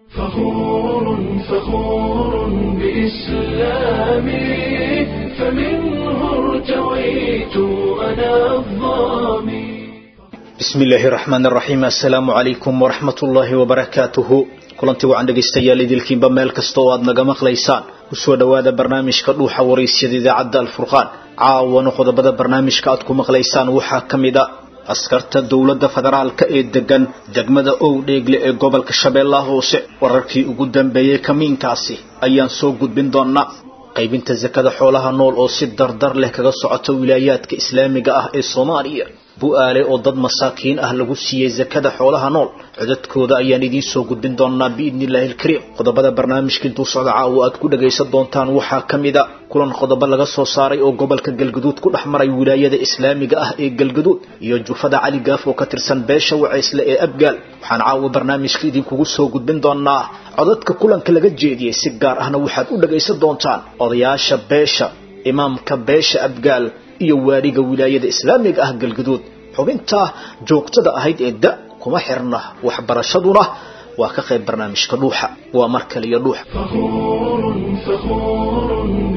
فخور فخور بإسلامي فمنه ارتويت أنا الظامي bismi illaahi raxmaan raxiim assalaamu calaykum waraxmat ullaahi wabarakaatuhu kulanti wacan dhegaystayaal idilkiinba meel kasta oo aad naga maqlaysaan kusoo dhowaada barnaamijka dhuuxa waraysyada idaacadda alfurqaan caawana qodobada barnaamijka aad ku maqlaysaan waxaa ka mid a askarta dowladda federaalka ee degan degmada owdheegle ee gobolka shabeellaha hoose wararkii ugu dambeeyey kamiinkaasi ayaan soo gudbin doonaa qaybinta sakada xoolaha nool oo si dardar leh kaga socota wilaayaadka islaamiga ah ee soomaaliya bu-aale oo dad masaakiin ah lagu siiyey sakada xoolaha nool codadkooda ayaan idiin soo gudbin doonaa biidni illaahi alkariim qodobada barnaamijka intuu socda caawa aad ku dhagaysan doontaan waxaa ka mid a kulan qodobo laga soo saaray oo gobolka galgaduud ku dhex maray wilaayada islaamiga ah ee galgaduud iyo jufada cali gaaf oo ka tirsan beesha wacaysle ee abgaal waxaan caawa barnaamijka idinkugu soo gudbin doonaa codadka kulanka laga jeediyey si gaar ahna waxaad u dhagaysan doontaan odayaasha beesha imaamka beesha abgaal iyo waaliga wilaayada islaamiga ah galgaduud xubintaa joogtada ahayd ee da kuma xirna waxbarashaduna waa ka qayb barnaamijka dhuuxa waa mar kale iyo dhuuxa فخور فخور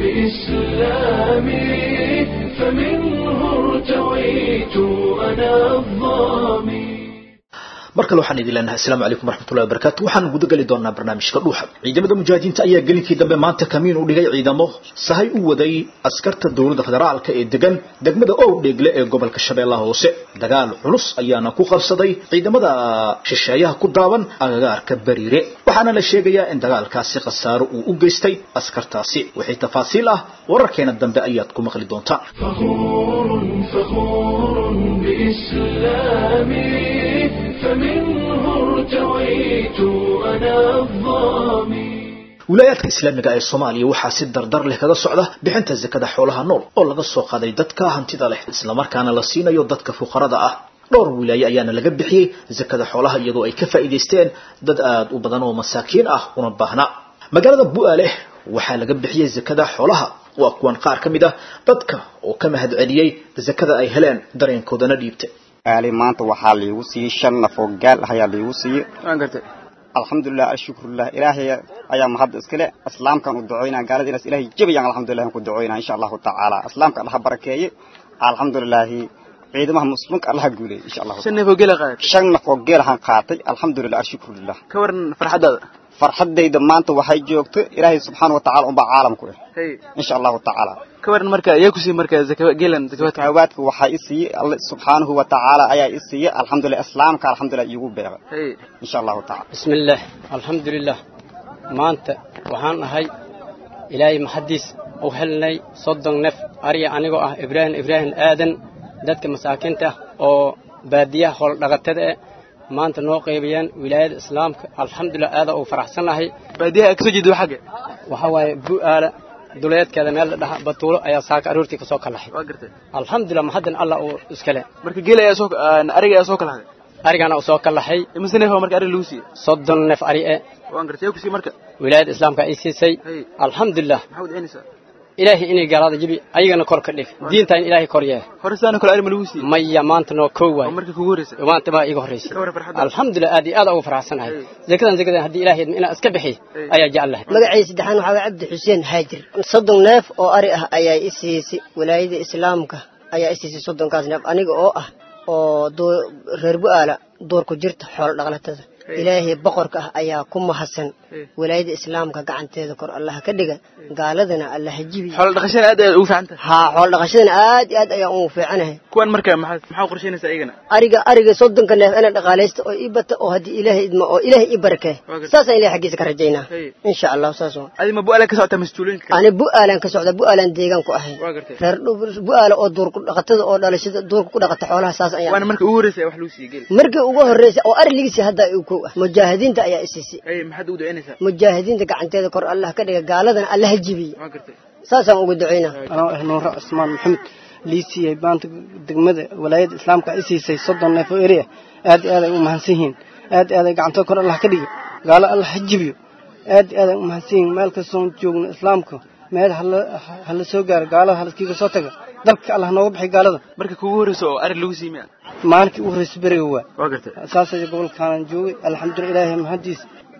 بإسلامي فمنه ارتويت أنا الظامي mar kale waxaan idin leenahay asalaamu calaykum waraxmatullahi wabarakatu waxaan guda geli doonaa barnaamijka dhuuxa ciidamada mujaahidiinta ayaa gelinkii dambe maanta kamiin u dhigay ciidamo sahay u waday askarta dowladda federaalka ee degan degmada owdheegle ee gobolka shabeellaha hoose dagaal culus ayaana ku qabsaday ciidamada shisheeyaha ku daaban agagaarka bariire waxaana la sheegayaa in dagaalkaasi khasaaro uu u geystay askartaasi wixii tafaasiil ah wararkeena dambe ayaad ku maqli doontaan فخور فخور بإسلامي فمنه ارتويت أنا الظامي wilaayaadka islaamiga ee soomaaliya waxaa si dardar leh kaga socda bixinta sakada xoolaha nool oo laga soo qaaday dadka hantida leh islamarkaana la siinayo dadka fuqarada ah dhowr wilaaye ayaana laga bixiyey sakada xoolaha iyadoo ay ka faa'iidaysteen dad aada u badan oo masaakiin ah una baahna magaalada bu-aale waxaa laga bixiyey sakada xoolaha waa kuwan qaar ka mid ah dadka oo ka mahad celiyey sakada ay heleen dareenkoodana dhiibtay aali maanta waxaa liigu siiyey shan naf oo gaal ah ayaa liigu siiyey alxamdulilah ashukrulah ilaahay ayaa mahadda iskale islaamkan u ducoynaa gaalada inaas ilahay jabayaan alxamdulilah ku ducoynaa insha allahu tacaala islaamka allaha barakeeye alxamdulilaahi ciidamaha muslimka allaha guuleeyey insha allahu shan neef oo gela qaad shan naf oo geelahan qaatay alxamdulilah ashukrulah ka waran farxadaada farxadayda maanta waxay joogto ilaahay subxaana watacaala unbaa caalamku eh hey insha allahu tacaala ka waran marka yaa ku siiyey marka zaka gelan zakawaadka hawaadka waxaa i siiyey alle subxaanahu watacaala ayaa i siiyey alxamdulilah islaamka alxamdulilah iigu beeqay hey insha allahu tacaala بسم الله الحمد لله maanta waxaan ahay ilaahay maxadiis u helnay soddon nef ariya anigoo ah ibraahim ibraahim aadan dadka masaakiinta ah oo baadiyaha hooldhaqatada eh maanta noo qaybiyeen wilaayada islaamka alxamdulilah aada u faraxsanahay baadiyaha aad kasoo jeeda waa xagge waxaa waaye bu'aala duleedkeeda meel la dhaha batuulo ayaa saaka aroortii ka soo kalahay waa gartay alxamdulilah maxadan allah uu iskale marka geel ayaa soo ariga ayaa soo kala haday arigana uu soo kalahay imise neef baa marka arig lagu siiyey soddon nef ari e waan gartay yaa ku siiyey marka wilaayada islaamka ay siisay hey alxamdulilah maxaa wadacinaysaa ilaahay inay gaalada jibi ayagana kor ka dhig diinta in ilaahay kor yeeh hore sidaana kale ari ma lagu siiyey maya maanta noo kow oo waay marka kugu horreysay maanta baa iga horreysay ka waran farxadda alxamdulilah aad iyo aad ugu faraxsanahay zakadan zakadan haddii ilaahay inaan iska bixi Hey. ayaa jeclahay magacayda saddexaan waxaa waye cabdi xuseen haajir soddon neef oo ari ah ayaa i siisay walaayada islaamka ayaa i siisay soddonkaas neef aniga oo ah oo duu- reer bu-aala duurku jirta xoolo dhaqlatada ilaahay boqorka ah ayaa ku mahadsan Hey. walaayada islaamka gacanteeda kor allaha ka dhiga gaaladana allaha jibi xoolo dhaqashada aad aad ugu fiican tahay haa xoolo dhaqashadana aad iyo aad ayaan ugu fiicanahay kuwan marka maxaa maxaa u qorsheynaysaa iyagana ariga ariga soddonka neef ina dhaqaalaysta oo ii bata oo haddii ilaahay idmo oo ilaahay ii barakee Waa gartay. saasaan ilahay xaggiisa ka rajaynaa Hey. insha allahu saas waa adi ma bu-aala ka socotaa mas-uuliyiinka kale ani bu-aalan ka socda bu-aalan deegaan ku ahay waa gartay reer dhub- bu-aala oo duurku dhaqatada oo dhalashada duurka ku dhaqata xoolaha saas waana ayaan marka ugu horreysay wax lagu siiyey geel markii ugu horreysay oo ari ligiisi hadda uu kow ah mujaahidiinta ayaa isiisay hey maxaad ugu ducinaysaa mujaahidiinta gacanteeda kor allah ka dhiga gaaladana allaha jibiye waa gartay saasaan ugu ducaynaa anoo ah nuura cusmaan maxamed lii siiyey maanta degmada walaayadda islaamka ay siisay soddon neef oo eri ah aad iyo aad ay u mahadsan yihiin aad iyo aad ay gacantooda kor allah ka dhigo gaalo allah ha jibiyo aad iyo aad ay u mahadsan yihiin meel kastoon joogno islaamka meel hala hala soo gaaro gaalada halaskiiga soo taga dalka allah nooga baxay gaalada marka kugu horreysa oo ari lagu siiyey miya maalinkii ugu horreysay beriga waa waa gartay saasay gobolkaanan joogay alxamdulilah ilaahay mahadiis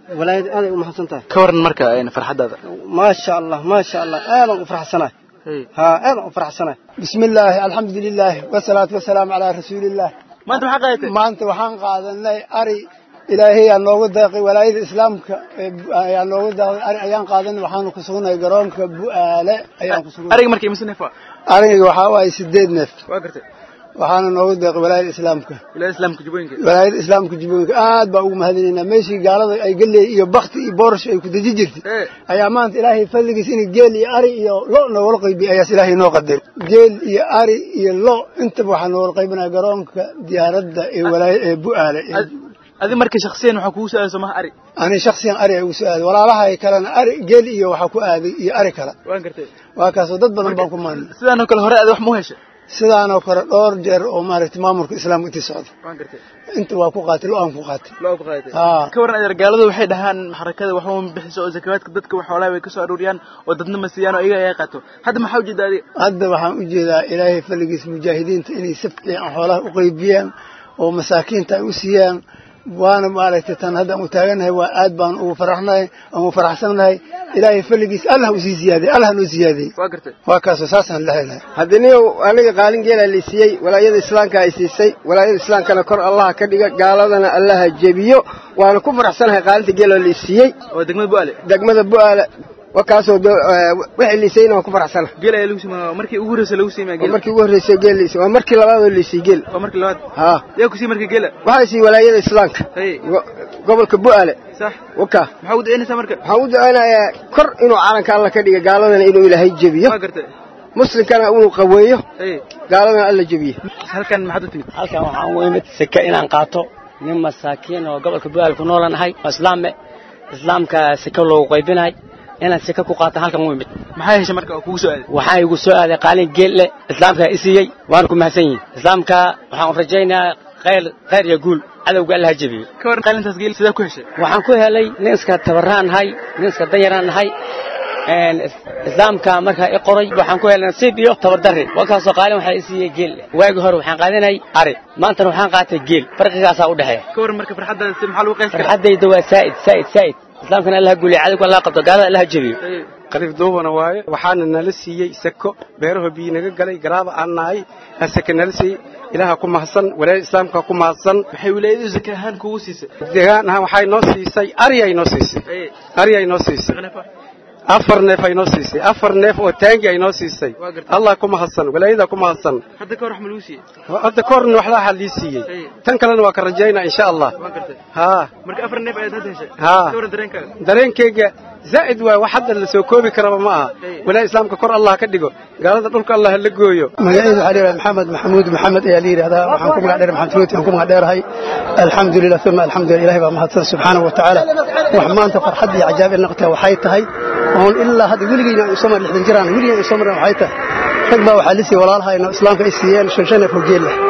walaayada aaday u mahadsan tahay ka waran marka een, farxaddaada maasha allah maasha allah aadan u faraxsanahay Hey. haa aadan u faraxsanahay بسم الله الحمد لله والصلاة والسلام على رسول الله maanta maxaa qaadatay maanta waxaan qaadanay ari ilaahay yaa noogu deeqay walaayada islaamka ee bu- ayaa noogu deeqay ari ayaan qaadanay waxaanu ku sugnay garoonka bu'aale ayaan ku sugnay ariga marka imase neef waa ariga waxaa waaye sideed neef waa gartay waxaana noogu deeqay walaayada islaamka wilaayada islaamka jubbooyinka walaayada islaamka jubbooyinka aad baa ugu mahadinaynaa meeshii gaalada ay galley iyo bakti iyo boorash ay ku deji jirtay ee ayaa maanta ilaahay fadligiis in geel iyo ari iyo lo noogala qaybiy ayaas ilaahay noo qadaray geel iyo ari iyo lo intaba waxaa noogala qaybinaya garoonka diyaaradda ee walaaya ee bu'aale ee Ad- adi marka shakhsiyan waxaa kugu su-aala somaha ari ani shaksiyan ari ay ugu soo aaday walaalahay kalena ari geel iyo waxaa ku aaday iyo ari kale waan gartay waa kaasoo dad badan baan ku maanay sidaanoo kale hore ada wax ma u heshay sidaanoo kale dhowr jeer oo maaragtay maamulka islaamka intii socda waan gartay inta waa ku qaatay lo-aan ku qaatay loo ku qaadatay haa ka waran adeer gaaladu waxay dhahaan xarakada waxba ma bixiso oo zakawaadka dadka wax xoolaha way ka soo aruuriyaan oo dadna ma siiyaan oo iyaga ay qaato hadda maxaa ujeeda adiga hadda waxaan u jeedaa ilaahay fadligiis mujaahidiinta inay si fiican xoolaha u qaybiyaan oo masaakiinta ay u siiyaan waana maaragtay tan hadda aan u taaganahay waa aad baan ugu faraxnahay aan ugu faraxsannahay ilaahay fadligiis allah usii ziyaadiyey allah noo ziyaadiyey waa gartay waa kaasoo saasaan la helahay haddaniyo aniga qaalin geela la siiyey walaayada islaamka ay siisay walaayada islaamkana kor allaha ka dhiga gaaladana allaha jebiyo waana ku faraxsanahay qaalinta geela la siiyey oo degmada bu'aale degmada bu'aale wakaasoo wixii liisayna waan ku faraxsanahay geel ayaa lagu siima markii ugu horreysay lagu siimaya waa geel markii ugu horreysay geel liisay waa markii labaadoo liisay geel waa markii labaad haa yaa ku sii marka geela waxaa siiyey walaayada islaamka hey go- gobolka bu'aale sax waka maxaa u daynaysaa marka waxaan u ducaynayaa kor inuu calanka alla ka dhiga gaaladana inuu ilaahay jebiyo waa gartay muslimkana inuu qaweeyo hey gaaladana alla jebiyo halkan maxaad u timid halkan waxaan u imid seke inaan qaato nin masaakiin oo gobolka bu'aal ku noolanahay oo islaame islaamka seke loogu qaybinahay inaan seke ku qaato halkan u imid maxaa heshay marka oo kugu soo aaday waxaa igu soo aaday qaalin geel leh islaamka i siiyey waana ku mahadsan yihin islaamka waxaan rajaynayaa khayr khayr iyo guul cadowga allaha jebiyo ka waran qaalintaas geel sidaa ku heshay waxaan ku helay nin iska tabaraan nahay nin iska danyaraan nahay een, is- islaamka markaa i qoray waxaan ku helay nasiib iyo tabardarri walkaasoo qaalin waxaa i siiyey geel waagii hore waxaan qaadanay ari maantana waxaan qaatay geel farqigaasaa u dhexeeya ka waran marka farxaddaada si maxaa lagu qays karaa farxaddayda waa saa'id saa'id saa'id islaamkana allaha guuliya cadowga allaha qabto gaalada allaha jebiyo Hey. qariif duubana waaye waxaana nala siiyey seko beeraha biyo naga galay garaaba aan nahay aa seke nala siiyey ilaaha ku mahadsan walaayada islaamka ku mahadsan maxay wilaayadu zaka ahaan kugu siisay deegaan ahaan waxay noo siisay ari ay noo siisay Hey. ari ay noo siisay Shaqo neef ah. afar neef ay noo siisay afar neef oo taangi ay noo siisay Waa gartay. allah ku mahadsan walaayada ku mahadsan hadda ka hor wax ma lagu siiyey hadda korna waxla waxaa lii siiyey Hey. tan kalena waa ka rajaynaa insha allah waa gartay haa marka afar neef ayaad hadda heshay Haa. ka waran dareenkaaga dareenkayga zaa'id waay wax hadda la soo koobi karaba ma aha Hey. walaayada islaamka kor allah ka dhigo gaalada dhulka allah la gooyo magacayda waxaa layidhaha maxamed maxamuud maxamed ayaa la yidhahdaa waxaan ku magac dheer maxamed ruuti aan ku magac dheerahay alxamdulilah uma alxamdulilah ilahay baa mahadsan subxaanahu wa tacaala wax maanta farxad iyo cajaab ilnaqtaa waxay tahay oon ilaa hadda weligeyna aan usoo mar lixdan jiraan weligeyna aan usoo marna waxay tahay rag baa waxaa lisii walaalahayno islaamka ay siiyeen shan shan neef oo geel leh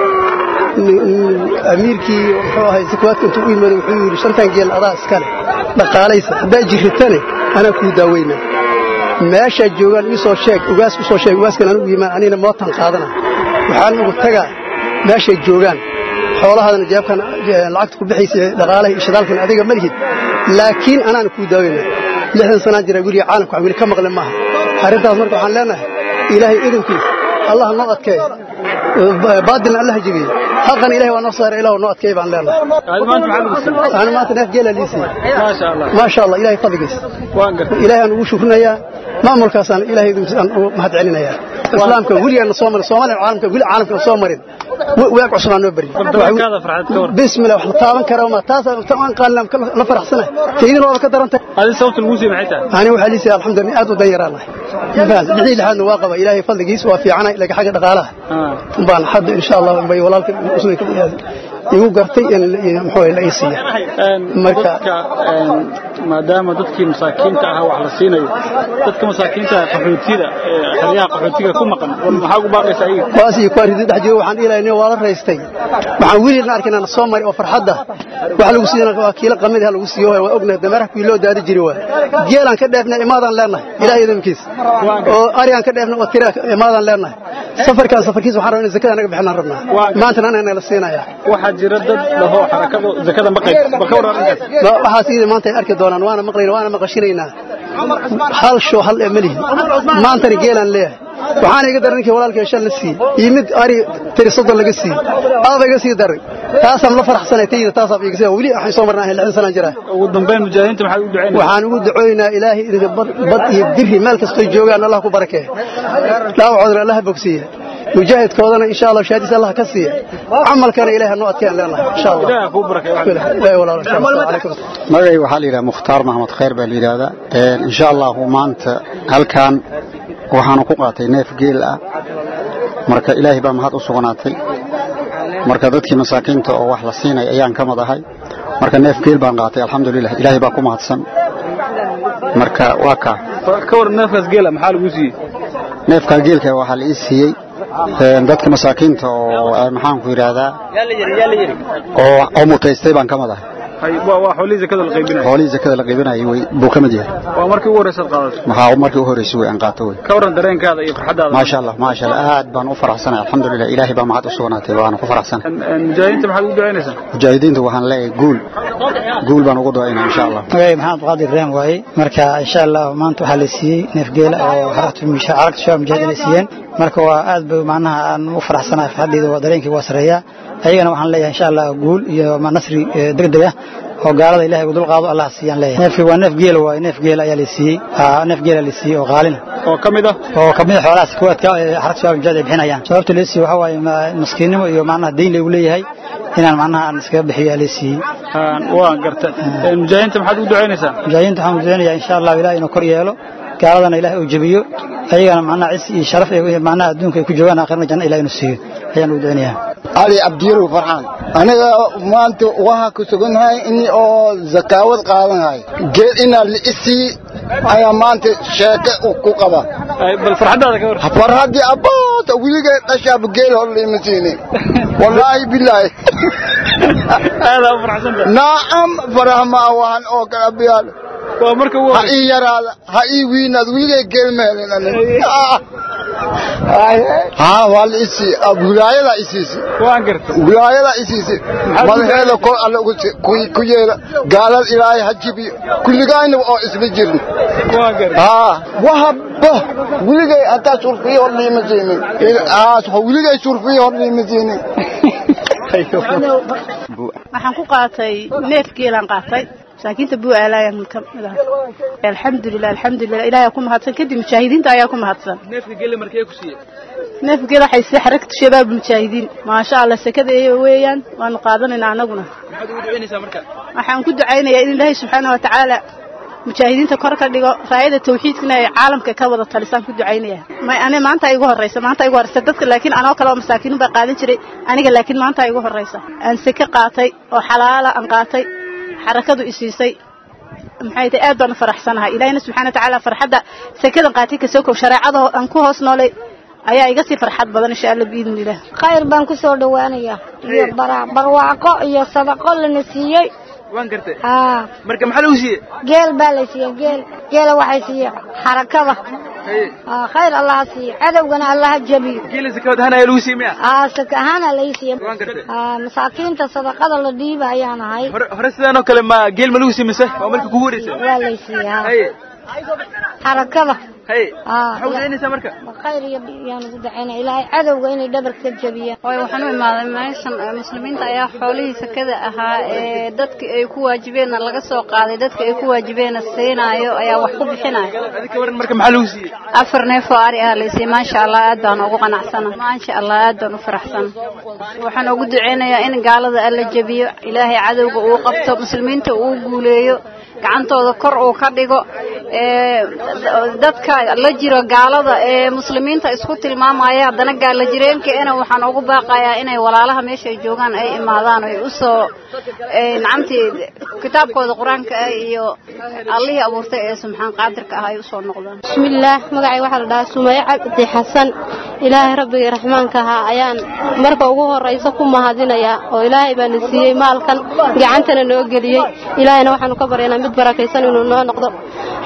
amiirkii muxuu ahay sakawaadka intuu u yimid wuxuu yidhi shantan geel adaa iskale dhaqaalaysa haddaa jirritane anaa kuu daaweyna meeshaad joogaan ii soo sheeg ugaas u soo sheeg ugaaskan anigu yimaan anina mootan qaadana waxaan ugu tagaa meeshay joogaan xoolahaadana jeebkan lacagta ku bixaysa dhaqaalaha iyo shidaalkan adiga ma lihid laakiin anaana kuu daaweyna lixdan sanaan jira weliga caalamka wax weli ka maqle maaha arrintaas marka waxaan leenahay ilaahay idinkiis allah noo adkeeyo baadilna allah jebiye xaqan ilahay waa noo saara ilah noo adkeey baan leenahay ana maanta neef geela liisay maasha allah ilahay fadligiis ilahay aan ugu shukrinayaa maamulkaasaan ilahay aan ugu mahad celinayaa islaamka weligaana soo marin soomaaliya caalamka weli caalamka soo marin waag cusubaa noo beri bismillah wax la taaban kara ma taasaan aan qaalna la faraxsanahay taydin waa ka darantay adi sababta lagu siiyey maxay tahay ani waxaa liisay alxamdulillah aad u danyaraanahay bixii lixaadna waa qaba ilaahay fadligiis waa fiicanay laga xagga dhaqaalaha baan hadda insha allah bay walaalka muslimka igu gartay in muxuu la ii siiya marka maadaama dadkii masaakiinta ahaa wax la siinayo dadka masaakiinta ah qaxootida xeryaha qaxootiga ku maqan maxaa ugu baaqaysa ayaga kuwaas iyo kuwaa ridi dhex jooga waxaan dhihi lahay waa la raystay waxaan weligeedna arkin aan soo mari oo farxadda wax lagu siiyana waa kiilo qamid ha lagu siiyo waa ognahay dameeraha kuwii loo daadi jiri waa geelaan ka dheefnay imaadaan leenahay ilaah idinkiis oo arigaan ka dheefnay oo tira imaadaan leenahay safarkaan safarkiisa waxaan rabaa in zakada anaga bixinaan rabnaa maantana anaga la siinaya waxaa jira dad dhaho xarakadu zakada ma qayb ba ka waran arrinkaas waxaas iyada maanta ay arki doonaan waana maqlayna waana maqashinaynaa hal show hal ee malihi maantana geelaan leeyahay waxaana iga daran ninkii walaalkii shan la siiyey iyo mid ari tiri soddon laga siiyey aaba iga sii daray taasaan la faraxsanay tayda taasaa iga sii weli waxaan soo marnaa lixdan sanaan jiraa ugu dambeyn mujaahidiinta maxaad u ducaynaysaa waxaan ugu ducooynaa ilaahay idinka bad iyo biri meel kastoo joogaan allah ku barakeeya dhaawacoodana allah bogsiiya mujaahidkoodana insha allah shahaadiis allah ka siiya camalkana ilaahay noo adkeen leenahay insha allah ilaaha kuu barakeeyo ilaahay walaalo insha allah calaykum magacay waxaa la yidhaha mukhtaar maxamed khayr baa la yidhaahdaa insha allahu maanta halkan waxaanu ku qaatay neef geel ah marka ilaahay baa mahad u sugnaatay marka dadkii masaakiinta oo wax la siinay ayaan ka mid ahay marka neef geel baan qaatay alxamdulilah ilaahay baa ku mahadsan marka waa kaa ka waran neefkaas geela maxaa lagu siiyey neefkaa geelka waxaa la ii siiyey dadka masaakiinta oo maxaanku yidhaahdaa oo oo mutaystay baan ka mid ahay waa xoolihii zakada la qaybinayo xoolihii zakada la qaybinayay way buu ka mid yahay waa markii ugu horreysad qaadato maxaa markii u horreysay way aan qaato way ka waran dareenkaada iyo farxadaada maasha allah maasha allah aad baan u faraxsanahay alxamdulilah ilaahay baa mahad u sugnaatay waana ku faraxsanahay mujaahidiinta maxaad ugu ducaynaysaa mujaahidiinta waxaan leeyahay guul guul baan ugu ducaynaa insha allah magacay maxamed qaadir ibraahim waaye marka insha allah maanta waxaa la siiyey neef geela oo xaragta shabaab mujaahidiin ay siiyeen marka waa aad bay macnaha aan u faraxsanahay farxaddeeda waa dareenkii waa sareeyaa ayagana waxaan leeyahay insha allah guul iyo nasri degdeg ah oo gaalada ilahay ugu dulqaado allah siiyaan leeyahay neefkii waa neef geela waaye neef geela ayaa la siiyey neef geela la siiyey oo qaalina oo ka mid ah oo ka mid ah xoolahaas kuwaadka xaragta shabaab mujahid ay bixinayaan sababta la siiyey waxaa waaye maskiinnimo iyo macnaha deyn lagu leeyahay inaan macnaha aan iskaga bixiyo la siiyey waa garta mujaahidiinta maxaad ugu ducaynaysaa mujaahidiinta waxaan ducaynayaa insha allah ilaah inuu kor yeelo gaaladana ilaah uu jebiyo ayagana macnaha cis iyo sharaf macnaha adduunka ay ku joogaan aakhirna janna ilaah inuu siiyo ayaan ugu ducaynayaa ali abdiirow farxaan aniga maanta waxaa ku sugannahay in oo zakaawad qaadanahay geed inaa liisii ayaa maanta sheeke ku qaba bal farxadaada ka war farxaddii abboota weligay dhashaaba geel hor liima siinin wallaahi bilaahi aadaa u farxsanta naacam farax maa wahan oo kale abiyaal waa marka ugu ha ii yaraada ha ii wiinaad weligay geel ma helin aniga haa waa la isii wilaayadaa isiisi waan garta wilaayadaa isiisi madaxeeda kor alle ku yeela gaalada ilaahay ha jibiyo kulligayna oo isla jirin waan garta haa wahaba weligay hataa surfiyo hor liima siinin weligay surfiyo hor liima siinin waxaan ku qaatay neef geelaan qaatay masaakiinta buu aalaayaan ka mid ah alxamdulilah alxamdulilah ilaahay ku mahadsan kadib mujaahidiinta ayaa ku mahadsan neefka geela markee ku siiyey neefka geela waxay sii xaragta shabaab mujaahidiin maasha allah sakada eeyo weeyaan waanu qaadanaynaa anaguna maxaad ugu ducaynaysaa marka waxaan ku ducaynayaa in ilaahay subxaana wa tacaala mujaahidiinta kor ka dhigo raayada tawxiidkana ay caalamka ka wada talisaan ku ducaynaya may ani maanta igu horeysa maanta igu horeysa dadka laakiin anoo kale oo masaakiin baa qaadan jiray aniga laakiin maanta igu horeysa aan seke qaatay oo xalaala aan qaatay xarakadu isiisay maxay tahay aad baan u faraxsanahay ilaahina subxaana wa tacaala farxadda sekadan qaatay kasoo kow shareecada aan ku hoos noolay ayaa iga sii farxad badan insha allah biidni illah khayr baan ku soo dhowaanayaa iyo barwaaqo iyo sadaqo lana siiyey waan gartay haa marka maxaa lagu siiyey geel baa la siiyey geel geela waxay siiyey xarakada haa khayr allaha siiyo cadowgana allaha jabiyo geela sakawad ahaan ayaa lagu siiyey miya haa saka ahaana lai siiyey waan gartay haa masaakiinta sadaqada la dhiiba ayaan ahay hore hore sidaan oo kale ma geel ma lagu siiyey mise waa markii kugu horeysay waa lay siiyey haa haye xarakada haye haa maxaa ugu ducaynaysaa marka khayr iyo yaan ugu dacaynaa ilaahay cadowga inay dhabarka jabiyaan way waxaan u imaaday meeshan muslimiinta ayaa xoolihii sakada ahaa ee dadka ay ku waajibeenna laga soo qaaday dadka ay ku waajibeenna siinaayo ayaa wax ku bixinayo adika waran marka maxaa lagu siiyey afar neef oo ari ah laysiiyey maasha allah aad baan ugu qanacsana maasha allah aad baan u faraxsana waxaan ugu duceynayaa in gaalada alla jabiyo ilaahay cadowga uu qabto muslimiinta uu guuleeyo gacantooda kor uu ka dhigo dadka la jiro gaalada ee muslimiinta isku tilmaamaya haddana gaala jireenkeena waxaan ugu baaqayaa inay walaalaha meesha ay joogaan ay imaadaan ay usoo nacamtii kitaabkooda qur-aanka ah iyo allihii abuurtay ee subxaan qaadirka ah ay usoo noqdaan bismillaah magacay waxaa la dhahaa sumaye cabdi xasan ilaahay rabbigii raxmaanka ahaa ayaan marka ugu horraysa ku mahadinayaa oo ilaahay baana siiyey maalkan gacantana noo geliyey ilaahayna waxaanu ka baryaynaa mid barakaysan inuu noo noqdo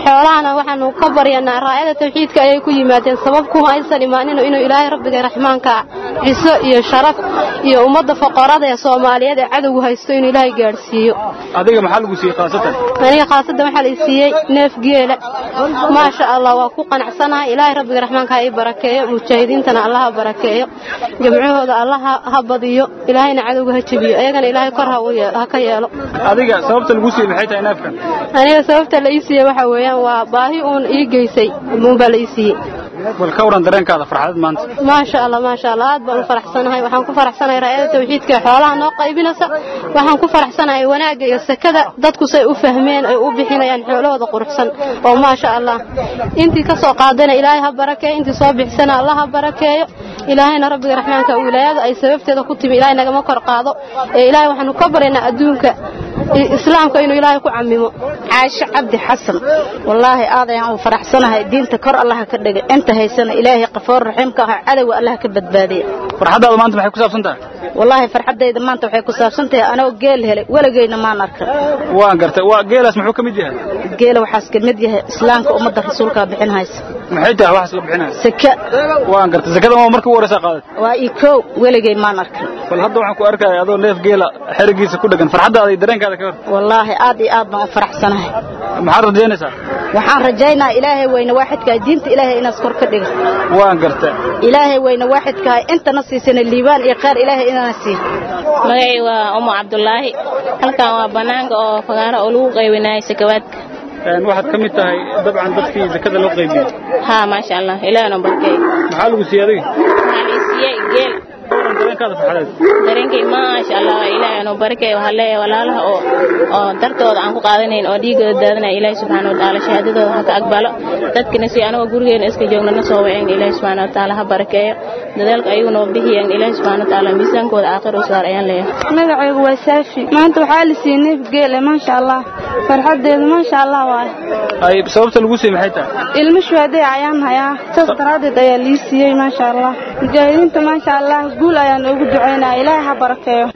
xoolahana waxaanu ka baryanaa raayada tawxiidka ayay ku yimaadeen sabab kuma aysan imaanin inuu ilaahay rabbiga raxmaanka ciso iyo sharaf iyo ummadda foqorada ee soomaaliyeed ee cadowgu haysto inuu ilaahay gaadhsiiyo adiga maxaa lagu siiyey khaasatan aniga khaasadda waxaa la i siiyey neef geela maasha allah waa ku qanacsanahay ilaahay rabbiga raxmaanka ha ii barakeeyo mujaahidiintana allah ha barakeeyo jamcahooda allah ha badiyo ilaahayna cadowga ha jebiyo iyagana ilaahay kor ha ka yeelo adiga sababta lagu siiyey maxay tahay neefkan aniga sababta la ii siiyey waxaa weeyaan waa baahi uun ii geysay uunbaa la ii siiyey bal ka waran dareenkaada farxadad maanta maasha allah maasha allah aad baan u faraxsanahay waxaan ku faraxsanahay raayada tawxiidka ee xoolaha noo qaybinaysa waxaan ku faraxsanahay wanaagga iyo sakada dadku say u fahmeen ay u bixinayaan xoolahooda quruxsan oo maasha allah intii ka soo qaadana ilaahay ha barakeeyo intii soo bixisana allah ha barakeeyo ilaahayna rabbiga raxmaanka wilaayada ay sababteeda ku timi ilaahay nagama kor qaado ee ilaahay waxaanu ka baryaynaa adduunka islaamka inuu ilaahay ku camimo caasho cabdi xasan wallaahi aad ayaan u faraxsanahay diinta kor allah ka dhiga inta haysana ilaahay qafoor raxiimka ah cadowga allah ka badbaadiya farxadaada maanta maxay ku saabsan tahay wallaahi farxadayda maanta waxay ku saabsan tahay anoo geel helay weligeyna maan arkan waan gartay waa geelaas muxuu ka mid yahay geela waxaas ka mid yahay islaamka ummadda rasuulka bixin haysa maxay tahay waxaas la bixinaya saka waan gartay sakada waa markii ugu horeysa qaadat waa ii koow weligey maan arkan bal hadda waxaan ku arkaya adoo neef geela xerigiisa ku dhagan farxadaada iyo dareenkaada ka hor wallaahi aad iyo aad baan u faraxsanahay maxaad rajaynaysaa waxaan rajaynaa ilaahay weyne waaxidkaa diinta ilaahay inaas kor ka dhiga waan gartay ilaahay weyne waaxidkaa intana siisana liibaan iyo khayr ilaahay inana sii magacay waa umu cabdulaahi halkan waa banaanka oo fagaaro oo lagu qaybinayo sakawaadka waxaad ka mid tahay dabcan dadkii zakada loo qaybiyey haa maasha allah ilaahna barkay maxaa lagu siiyey adiga waxaa la siiyey geel dareenkaada farxadeed dareenkay maasha allah ilaahna barkay waxaa leeyahay walaalaha oo oo dartooda aan ku qaadanayn oo dhiigooda daadanaya ilaahi subxaana watacaala shahaadadooda ha ka aqbalo dadkina si anagoo gurigeena iska joogna na soo waceen ilaahi subxaana watacaala ha barakeeyo dadaalka ayaguna oo bixiyeen ilaahi subxaana watacaala miisaankooda aakhir u saar ayaan leeyahay magacaygu waa saafi maanta waxaa la siiyey neef geele maasha allah farxadeedu maasha allah waaye ay sababta lagu siiyey maxay tahay ilmo shuhaday ayaan hayaa saas daraaddeed ayaa lii siiyey maasha allah mujaahidiinta maasha allah guul ayaan ugu ducaynaya ilaahay ha barakeeyo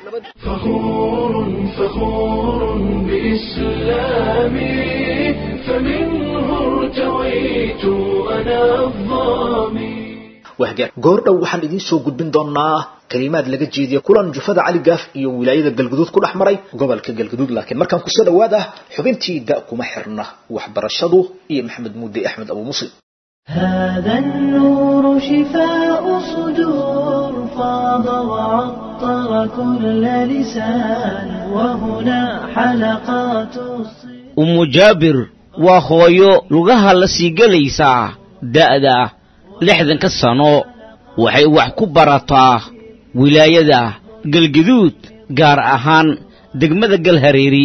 فخور بإسلامي فمنه ارتويت أنا الظامي wahgaar goordhow waxaan idiin soo gudbin doonaa kalimaad laga jeediya kulan jufada cali gaaf iyo wilaayada galguduud ku dhex maray gobolka galguduud laakiin markaan kusoo dhawaad ah xubintii da kuma xirna waxbarashadu iyo maxamed muudey axmed abu muslim هذا النور شفاء صدور فاض وعطر كل لسان وهنا حلقات umu jaabir waa hooyo lugaha la sii gelaysaa da'da lixdanka sano waxay wax ku barataa wilaayada galgaduud gaar ahaan degmada galhareeri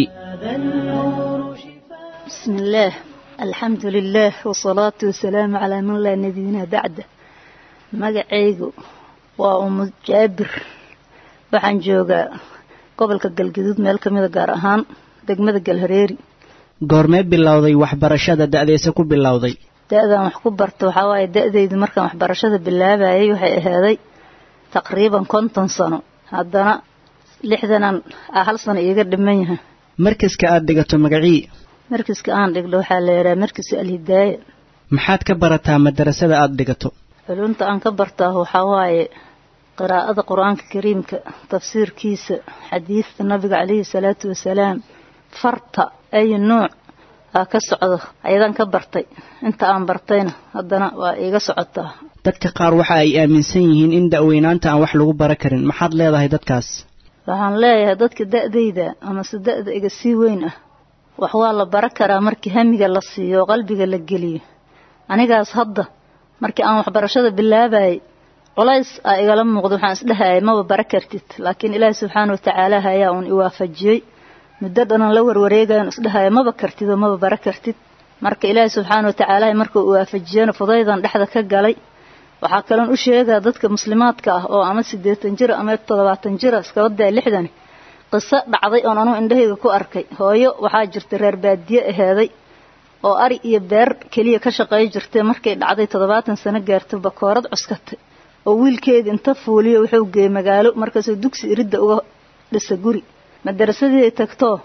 بسم الله الحمد لله والصلاة والسلام على من لا نبينا بعده magacaygu waa umu jaabir waxaan joogaa gobolka galgaduud meel ka mida gaar ahaan degmada galhareeri goormee bilowday waxbarashada da'deesa ku bilowday da-daan wax ku barta waxaa waaye da-daydu markaan waxbarashada bilaabayay waxay ahaaday taqriiban konton sano haddana lixdanan a hal sano iiga dhiman yahay markaska aad dhigato magacii markiska aan dhigno waxaa la yidhaha markiska alhidaaya maxaad ka barataa madarasada aad dhigato culumta aan ka bartaa waxaa waaye qiraa'ada qur-aanka kariimka tafsiirkiisa xadiidta nabiga calayhi salaatu wasalaam farta ay nuuc aa ka socdo ayadaan ka bartay inta aan bartayna haddana waa iiga socotaa dadka qaar waxa ay aaminsan yihiin in da'weynaanta aan wax lagu bara karin maxaad leedahay dadkaas waxaan leeyahay dadka da'dayda amase da'da iga sii weyn ah wax waa la bara karaa markii hamiga la siiyo oo qalbiga la geliyo anigaas hadda markii aan waxbarashada bilaabayay culays aa igala muuqda waxaan isdhahayay maba bara kartid laakiin ilaahi subxaana watacaala ayaa uun iwaafajiyey muddo dhanan la warwareegayan isdhahaya maba kartid oo maba bara kartid marka ilaahi subxaana watacaala markuu iwaafajiyana fudaydan dhexda ka galay waxaa kaloon u sheegaa dadka muslimaadka ah oo ama siddeetan jir ama toddobaatan jira iskaba daa lixdan qiso dhacday oon anugu indhahayga ku arkay hooyo waxaa jirta reer baadiye aheeday oo ari iyo beer keliya ka shaqeey jirtay markay dhacday toddobaatan sano gaartay bakoorad cuskatay oo wiilkeedii inta fuuliyo wuxuu geeyey magaalo markaasuu dugsi iridda uga dhisa guri madarasadii ay tagtoo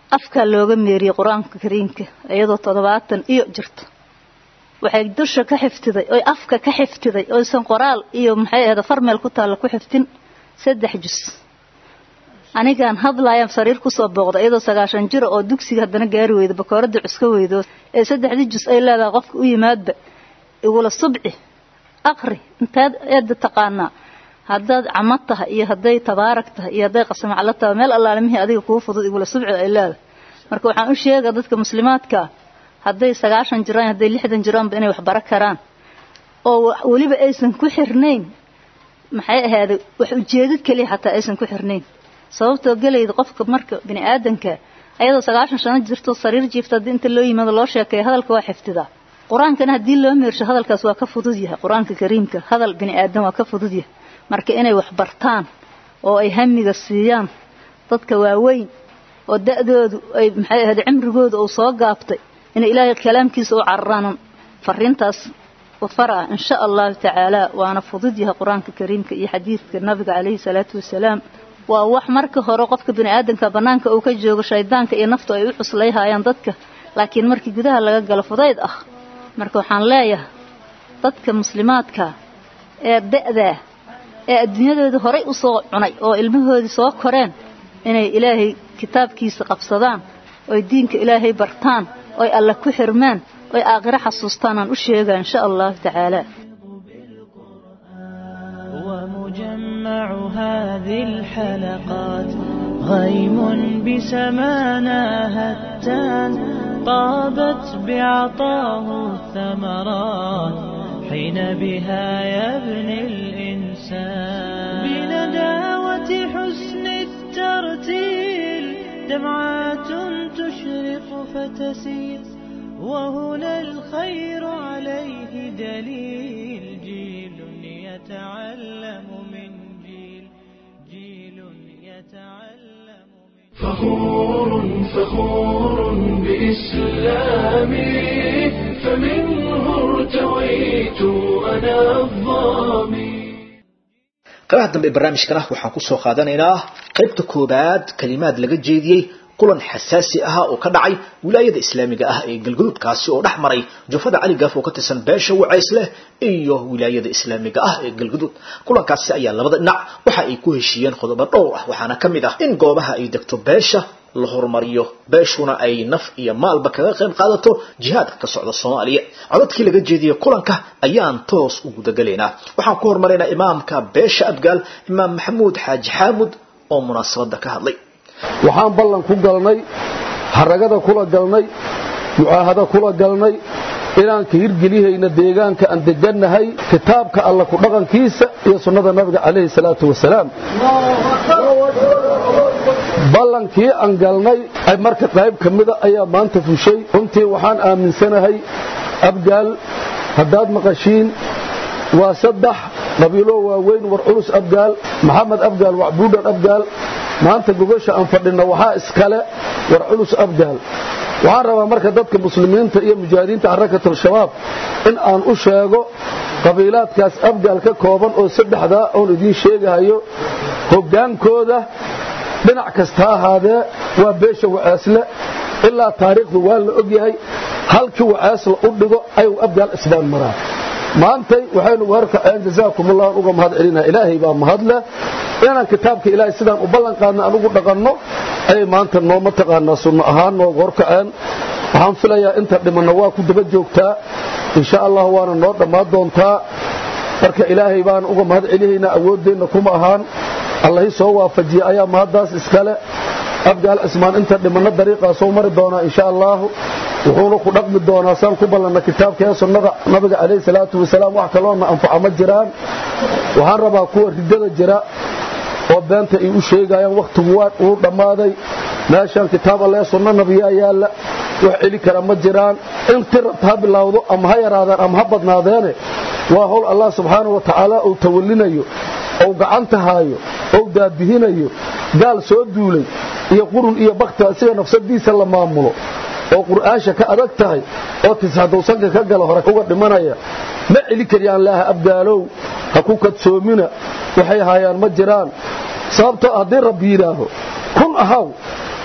afkaa looga meeriyey qur-aanka kariimka iyadoo toddobaatan iyo jirto waxay dusha ka xiftiday oy afka ka xiftiday oysan qoraal iyo maxay ahda farmeel ku taalla ku xiftin saddex jus anigaan hadlaayaan sariir kusoo booqda iyadoo sagaashan jira oo dugsiga haddana gaari weyda bakooradda cuska weydo ee saddexdii jus ay leedahay qofka u yimaadba igula subci aqri intaad eedda taqaanaa haddaad camo tahay iyo hadday tabaarak tahay iyo hadday qasamaclo tahay meel allaalimihii adiga kuu fudud igula subci ay leedahay marka waxaan u sheegaa dadka muslimaadkaa hadday sagaashan jiraan hadday lixdan jiraanba inay wax bara karaan oo weliba aysan ku xirnayn maxay ahaaday wax ujeedad keliya xataa aysan ku xirnayn sababtoo gelayda qofka marka bini aadanka ayadoo sagaashan shano jirto sariir jiifta haddii inta loo yimaado loo sheekeeyo hadalka waa xifdidaa qur-aankana haddii loo meersho hadalkaas waa ka fudud yahay qur-aanka kariimka hadal bini aadan waa ka fudud yahay marka inay wax bartaan oo ay hamiga siiyaan dadka waaweyn oo da-doodu ay maxay ahayd cimrigooda uu soo gaabtay inay ilaahay kalaamkiisa u cararaan fariintaas faraa insha allahu tacaala waana fudud yahay qur-aanka kariimka iyo xadiidka nabiga calayhi salaatu wasalaam waa wax marka hore qofka bini aadanka bannaanka uu ka joogo shaydaanka iyo naftu ay u cuslayhayaan dadka laakiin markii gudaha laga galo fudayd ah marka waxaan leeyahay dadka muslimaadka ee da-daa ee adduunyadooda horay u soo cunay oo ilmahoodii soo koreen inay ilaahay kitaabkiisa qabsadaan oy diinka ilaahay bartaan oy alle ku xirmaan oy aakhiro xasuustaan aan u sheegaa insha allahu tacaala ومجمع هذه الحلقات غيم بسمانا هتان طابت بعطاه الثمرات حين بها يبني الإنسان بنداوة حسن الترتيل دمعات تشرق فتسيل وهنا الخير عليه دليل جيل يتعلم من جيل جيل يتعلم فخور فخور بإسلامي فمنه ارتويت أنا الظامي qaybaha dambe ee barnaamijkana waxaan ku soo qaadanaynaa qaybta koobaad kalimaad laga jeediyey kulan xasaasi ah oo ka dhacay wilaayada islaamiga ah ee galgaduudkaasi oo dhex maray jufada cali gaaf oo ka tirsan beesha wacaysle iyo wilaayada islaamiga ah ee galgaduud kulankaasi ayaa labada dhinac waxa ay ku heshiiyeen qodobo dhowr ah waxaana ka mid ah in goobaha ay degto beesha la horumariyo beeshuna ay naf iyo maalba kaga qayb qaadato jihaadka ka socda soomaaliya codadkii laga jeediyey kulanka ayaan toos u gudagalaynaa waxaan ku hormaraynaa imaamka beesha abgaal imaam maxamuud xaaji xaamud oo munaasabada ka hadlay waxaan ballan ku galnay haragada kula galnay mucaahado kula galnay inaan ka hirgelihayna deegaanka aan degannahay kitaabka alla ku dhaqankiisa iyo sunnada nabiga calayhi salaatu wasalaam ballankii aan galnay marka qayb ka mida ayaa maanta fushay runtii waxaan aaminsanahay abgaal haddaad maqashiin waa saddex qabiilo waaweyn war culus abgaal maxamed abgaal wacbuudhan abgaal maanta gogasha aan fadhinno waxaa iskale war culus abgaal waxaan rabaa marka dadka muslimiinta iyo mujaahidiinta xarakatul-shabaab in aan u sheego qabiilaadkaas abgaal ka kooban oo saddexdaa oon idiin sheegahayo hoggaankooda dhinac kasta ahaadee waa beesha wacaasle ilaa taariikhdu waa la ogyahay halkii wacaasla u dhigo ayuu abgaal isbaan maraa maantay waxaynu warkaceen jasaakumullahu uga mahad celinaa ilaahay baa mahadleh inaan kitaabka ilaahay sidaan u ballan qaadna aan ugu dhaqanno ayay maanta noo mataqaanaa sunno ahaan nooga horkaceen waxaan filayaa inta dhimanna waa ku daba joogtaa insha allah waana noo dhammaan doontaa marka ilaahay baan uga mahad celihaynaa awooddeenna kuma ahaan allahi soo waafajiya ayaa mahaddaas iskale abgaal cismaan inta dhimanno dariiqaa soo mari doonaa insha allaahu wuxuuna ku dhaqmi doonaa saan ku ballanna kitaabka ee sunnada nabiga calayhi salaatu wasalaam wax kaloona anfaca ma jiraan waxaan rabaa kuwa riddada jira oo beenta ay u sheegayaan wakhtigu waa uu dhammaaday meeshaan kitaab alle sunno nabiyaa yaalla wax celi kara ma jiraan in tirabta ha bilaawdo ama ha yaraadaan ama ha badnaadeene waa howl allah subxaanau wa tacaala uu tawallinayo ou gacanta haayo ou daadihinayo gaal soo duulay iyo qurun iyo bakti asiga nafsadiisa la maamulo oo qur'aansha ka adag tahay oo tisxadowsanka ka gala hore uga dhimanaya ma celi kariyaan laaha abgaalow ha ku kadsoomina waxay haayaan ma jiraan sababtoo haddii rabbi yidhaaho kun ahaw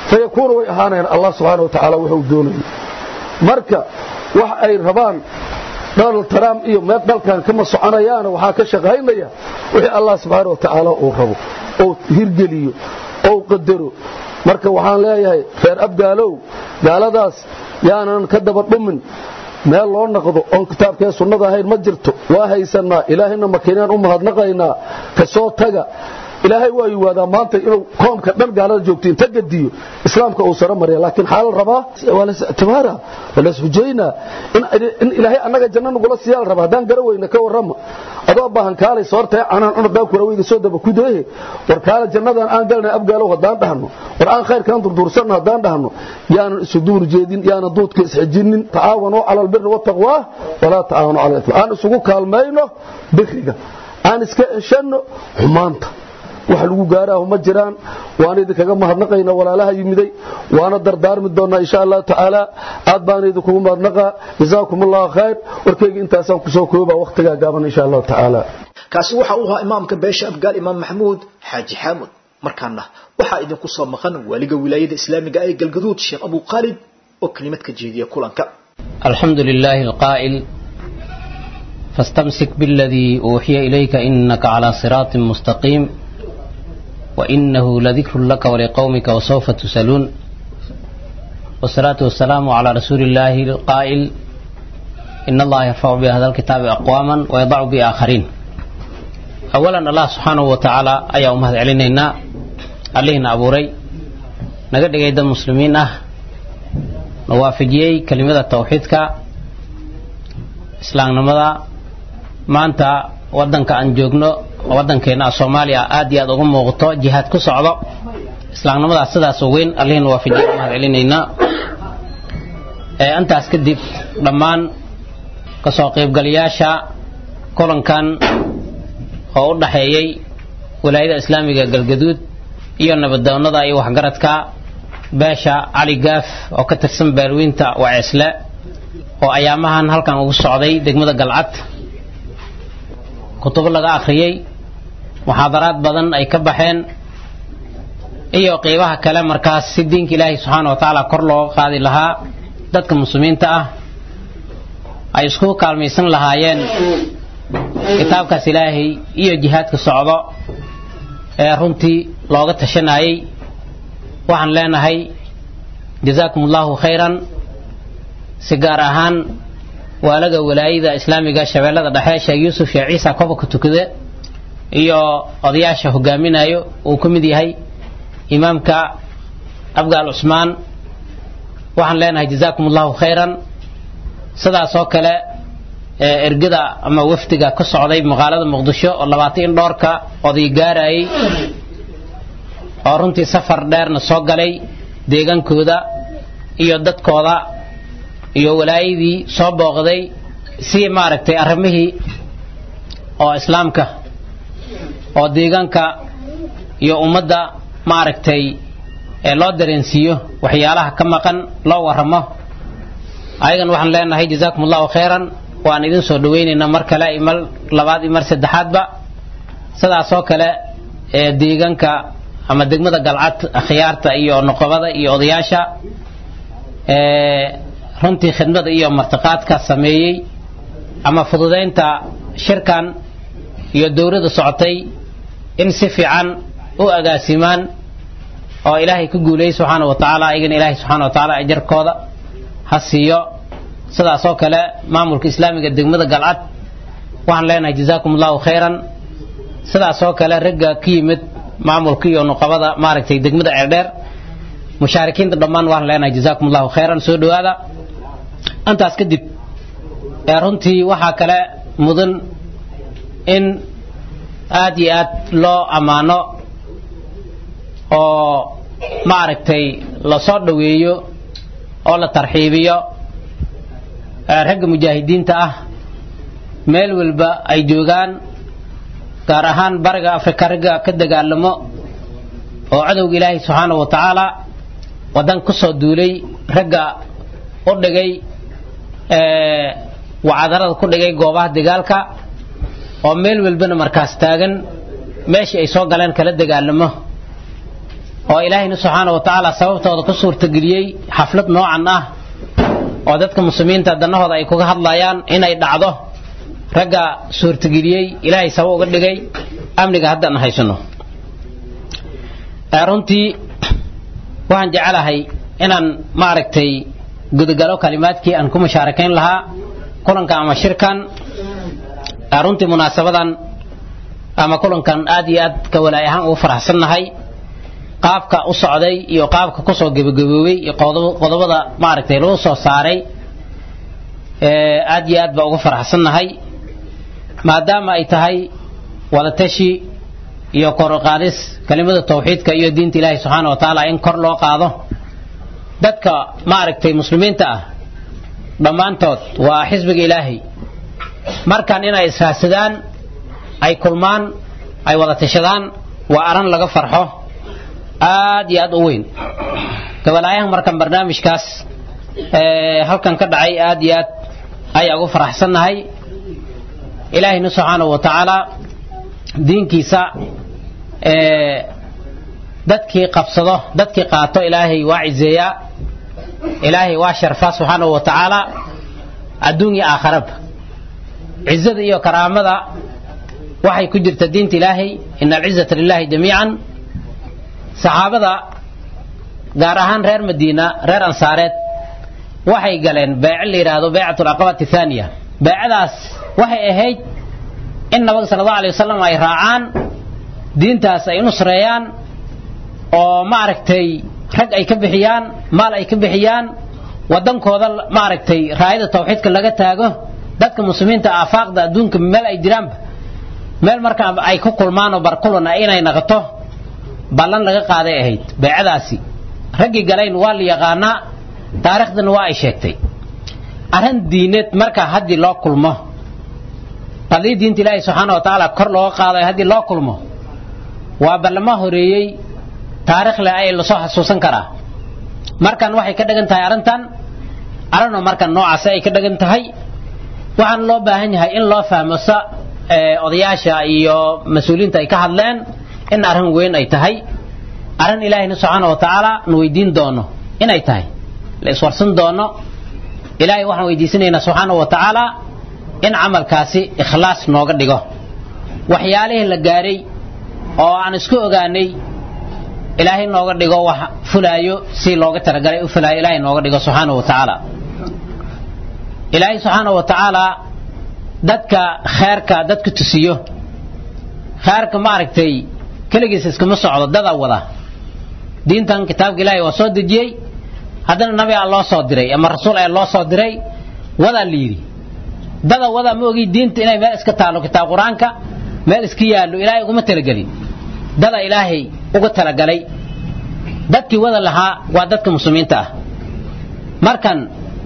fayakuunu way ahaanayaan allah subxaana wa tacaala wuxuu doonaya marka wax ay rabaan donald trump iyo meel dalkan kama soconayaana waxaa ka shaqaynaya wixii allah subxaana wa tacaala uu rabo ou hirgeliyo ou qadaro marka waxaan leeyahay reer abgaalow gaaladaas yaanan ka daba dhumin meel loo naqdo oon kitaabkee sunnada ahayn ma jirto waa haysannaa ilaahayna makiinaan u mahadnaqaynaa ka soo taga ilaahay waa yiwaadaa maanta inuu koomka dhan gaalada joogto inta gadiyo islaamka uu saro marya laakiin xaala rabaa waa lasictibaara waa lashujaynaa in ilaahay annaga janno nagula siiyaa la rabaa haddaan gara weyna ka warrama adoo baahan kaalay soortae canaan cunadhaa kuraweyga soo daba kudeehe war kaala jannadan aan galnay abgaalow haddaan dhahno war aan khayrkaan durduursanno haddaan dhahno yaanan isu duur jeedin yaanan duudka isxijinin tacaawanuu cala albiri wataqwaa walaa tacaawanu cala ism aan isugu kaalmayno biriga aan iska eshanno xumaanta wax lagu gaaraahu ma jiraan waana idinkaga mahadnaqayna walaalaha yimiday waana dardaarmi doonnaa insha allahu tacaala aad baana idinkugu mahadnaqaa jazaakum allahu khayr warkayga intaasaan kusoo koobaa wakhtigaa gaaban insha allahu tacaala kaasi waxa uu ahaa imaamka beesha abgaal imaam maxamuud xaaji xaamud markaana waxaa idinku soo maqan waaliga wilaayada islaamiga ee galgaduud sheekh abu khaalid oo kelimad ka jeediya kulanka الحمد لله القائل فاستمسك بالذي أوحي إليك إنك على صراط مستقيم وإنه لذكر لك ولقومك وسوف تسألون والصلاة والسلام على رسول الله القائل إن الله يرفع بهذا الكتاب أقواما ويضع بآخرين أولا الله سبحانه وتعالى أي أمهد علينا علينا أبو ري نقد قيد المسلمين أه نوافجيي كلمة التوحيد إسلام نمضى ما أنت ودنك أن جوجنو waddankeena soomaaliya aad iyo aad uga muuqato jihaad ku socdo islaamnimadaas sidaas weyn allihina waafajiya mahad celinaynaa intaas kadib dhammaan kasoo qaybgalayaasha kulankan oo u dhaxeeyey walaayada islaamiga galgaduud iyo nabadoonnada iyo waxgaradka beesha cali gaaf oo ka tirsan baalweynta waceesle oo ayaamahan halkan ugu socday degmada galcad kutubo laga akhriyey muxaadaraad badan ay ka baxeen iyo qeybaha kale markaas si diinka ilaahay subxaana wa tacaala kor looga qaadi lahaa dadka muslimiinta ah ay isku kaalmaysan lahaayeen kitaabkaas ilaahay iyo jihaadka socdo ee runtii looga tashanayay waxaan leenahay jazaakum allahu khayran si gaar ahaan waalaga walaayada islaamiga shabeellada dhexe sheekh yuusuf sheekh ciisa kobanka tukade iyo odayaasha hogaaminayo uu ka mid yahay imaamka abgaal cusmaan waxaan leenahay jazaakum allahu khayran sidaas oo kale ergada ama wafdiga ka socday magaalada muqdisho oo labaatan in dhoorka oday gaarayay oo runtii safar dheerna soo galay deegaankooda iyo dadkooda iyo walaayadii soo booqday si maaragtay arrimihii oo islaamka oo deegaanka iyo ummadda maaragtay ee loo dareensiiyo waxyaalaha ka maqan loo warramo ayagan waxaan leenahay jazaakum allahu khayran waan idin soo dhawaynaynaa mar kale iyo mar labaad iyo mar saddexaadba sidaasoo kale ee deegaanka ama degmada galcad akhyaarta iyo noqobada iyo odayaasha ee runtii khidmada iyo martiqaadka sameeyey ama fududaynta shirkan iyo dowladda socotay in si fiican u agaasimaan oo ilaahay ku guuleeyey subxaana wa tacaala ayagana ilaahay subxaana wa tacaala ajarkooda ha siiyo sidaasoo kale maamulka islaamiga degmada galcad waxaan leenahay jazaakum allahu khayran sidaasoo kale ragga ka yimid maamulka iyo nuqabada maaragtay degmada ceerdheer mushaarikiinta dhammaan waxaan leenahay jazaakum allahu khayran soo dhowaada intaas kadib ee runtii waxaa kale mudan in aad iyo aad loo ammaano oo maaragtay lasoo dhoweeyo oo la tarxiibiyo ragga mujaahidiinta ah meel walba ay joogaan gaar ahaan bariga afrika ragga ka dagaalamo oo cadowga ilaahay subxaanahu wa tacaala waddan ku soo duulay ragga u dhigay wacadarada ku dhigay goobaha dagaalka oo meel walbana markaas taagan meeshii ay soo galeen kala dagaalamo oo ilaahayna subxaana wa tacaala sababtooda ku suurtageliyey xaflad noocan ah oo dadka muslimiinta danahooda ay kuga hadlayaan inay dhacdo ragga suurtageliyey ilaahay sabab uga dhigay amniga haddaan haysano runtii waxaan jecelahay inaan maaragtay gudagalo kalimaadkii aan ku mushaarakayn lahaa kulanka ama shirkan runtii munaasabadan ama kulankan aad iyo aad ka walaay ahaan ugu faraxsannahay qaabka u socday iyo qaabka kusoo gebagaboobay iyo qodobada maaragtay lagu soo saaray aad iyo aad baa ugu faraxsannahay maadaama ay tahay wadatashi iyo koroqaadis kelimada tawxiidka iyo diinta ilaahi subxaana wa tacaala in kor loo qaado dadka maaragtay muslimiinta ah dhammaantood waa xisbiga ilaahay markan inay israadsadaan ay kulmaan ay wada tashadaan waa aran laga farxo aad iyo aad u weyn gabalaayahan markan barnaamijkaas halkan ka dhacay aad iyo aad ayaa ugu faraxsannahay ilaahayna subxaanahu wa tacaala diinkiisa dadkii qabsado dadkii qaato ilaahay waa cizeeyaa ilaahay waa sharfaa subxaanahu wa tacaala adduun iyo aakharaba cizada iyo karaamada waxay ku jirta diinta ilaahay ina alcizata lilahi jamiican saxaabada gaar ahaan reer madiina reer ansaareed waxay galeen beece la yidhaahdo beecat alcaqabati thaaniya beecadaas waxay ahayd in nabiga sala allahu alay wasalam ay raacaan diintaas ay nusreeyaan oo maaragtay rag ay ka bixiyaan maal ay ka bixiyaan waddankooda maaragtay raayada tawxiidka laga taago dadka muslimiinta aafaaqda adduunka meel ay jiraanba meel markaa ay ku kulmaan oo barkulana inay naqoto ballan laga qaaday ahayd beecadaasi raggii galayn waa la yaqaanaa taariikhdana waa ay sheegtay arrin diineed markaa haddii loo kulmo haddii diinta ilaahi subxaana wa tacaala kor looga qaado haddii loo kulmo waa ballama horeeyey taarikh leh ay lasoo xasuusan karaa markan waxay ka dhigan tahay arrintan arrinoo markan noocaasi ay ka dhigan tahay waxaan loo baahan yahay in loo fahmo sa odayaasha iyo mas-uuliyiinta ay ka hadleen in arrin weyn ay tahay arrin ilaahayna subxaana wa tacaala na weydiin doono inay tahay la iswarsan doono ilaahay waxaan weydiisanaynaa subxaana wa tacaala in camalkaasi ikhlaas nooga dhigo waxyaalihii la gaaray oo aan isku ogaanay ilaahay nooga dhigo wax fulaayo si looga talagalay u fulaayo ilaahay nooga dhigo subxaana wa tacaala ilaahay subxaana wa tacaala dadka kheerka dadka tusiyo kheerka maaragtay keligiis iskama socdo dada wada diintan kitaabka ilaahay waa soo dejiyey haddana nabi aa loo soo diray ama rasuul ayaa loo soo diray wadaa la yidhi dada wada ma ogi diinta inay meel iska taalo kitaab qur-aanka meel iska yaallo ilaahay uguma talagelin dada ilaahay uga talagalay dadkii wada lahaa waa dadka muslimiinta ah markan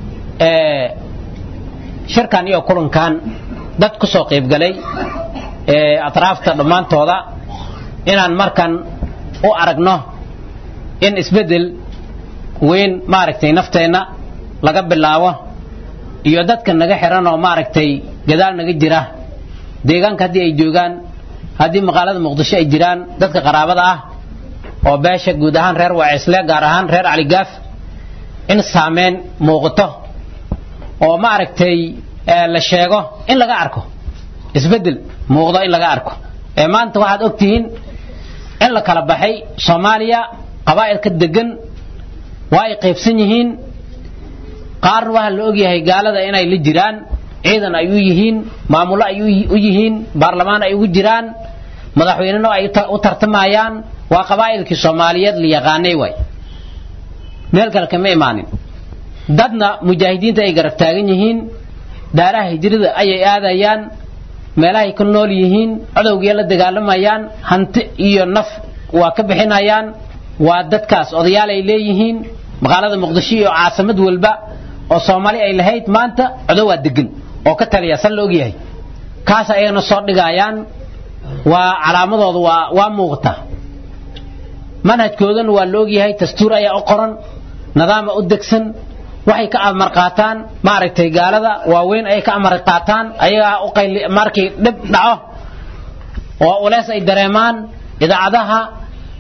shirkan iyo kulankan dad ku soo qaybgalay atraafta dhammaantooda inaan markan u aragno in isbeddel weyn maaragtay nafteenna laga bilaabo iyo dadka naga xiran oo maaragtay gadaal naga jira deegaanka haddii ay joogaan haddii maqaalada muqdisho ay jiraan dadka qaraabada ah oo beesha guud ahaan reer wacisle gaar ahaan reer caligaaf in saameyn muuqato oo maaragtay la sheego in laga arko isbeddel muuqdo in laga arko ee maanta waxaad ogtihiin in la kala baxay soomaaliya qabaa'ilka degan waa ay qaybsan yihiin qaarna waxaa la ogyahay gaalada inay la jiraan ciidan ay u yihiin maamullo ay u yihiin baarlamaan ay ugu jiraan madaxweyneno ay u tartamayaan waa qabaa'ilkii soomaaliyeed la yaqaanay waay meel kale kama imaanin dadna mujaahidiinta ay garab taagan yihiin daaraha hijrada ayay aadayaan meelahay ku nool yihiin codowgii la dagaalamayaan hanti iyo naf waa ka bixinayaan waa dadkaas odayaal ay leeyihiin magaalada muqdisho iyo caasamad walba oo soomaali ay lahayd maanta codo waa degan oo ka taliya san la ogyahay kaas ayagana soo dhigayaan waa calaamadooda waa waa muuqata manhajkoodana waa la ogyahay dastuur ayaa u qoran nidaama u degsan waxay ka amar qaataan maaragtay gaalada waaweyn ay ka amar qaataan ayagaa u qayli markii dhib dhaco oo ulees ay dareemaan idaacadaha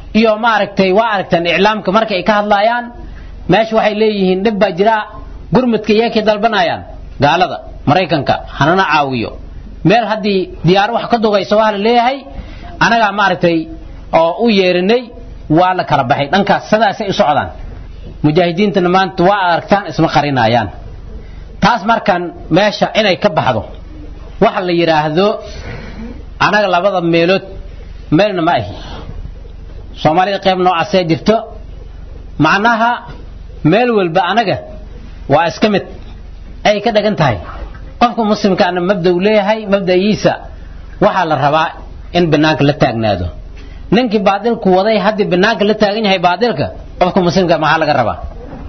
iyo maaragtay waa aragtaan iclaamka marka ay ka hadlaayaan meesha waxay leeyihiin dhib baa jira gurmudka iyakay dalbanayaan gaalada maraykanka hanana caawiyo meel haddii diyaar wax ka dugayso waa la leeyahay anagaa maaragtay oo u yeerinay waa la kala baxay dhankaas sidaasay u socdaan mujaahidiintana maanta waa aragtaan isma qarinayaan taas markan meesha inay ka baxdo waxa la yidhaahdo anaga labada meelood meelna ma ahi soomaalida qayb noocaasee jirto macnaha meel walba anaga waa iska mid ay ka dhagan tahay qofka muslimkaana mabda uu leeyahay mabda'iisa waxaa la rabaa in banaanka la taagnaado ninkii baadilku waday haddii banaanka la taagan yahay baadilka qofka muslimka maxaa laga rabaa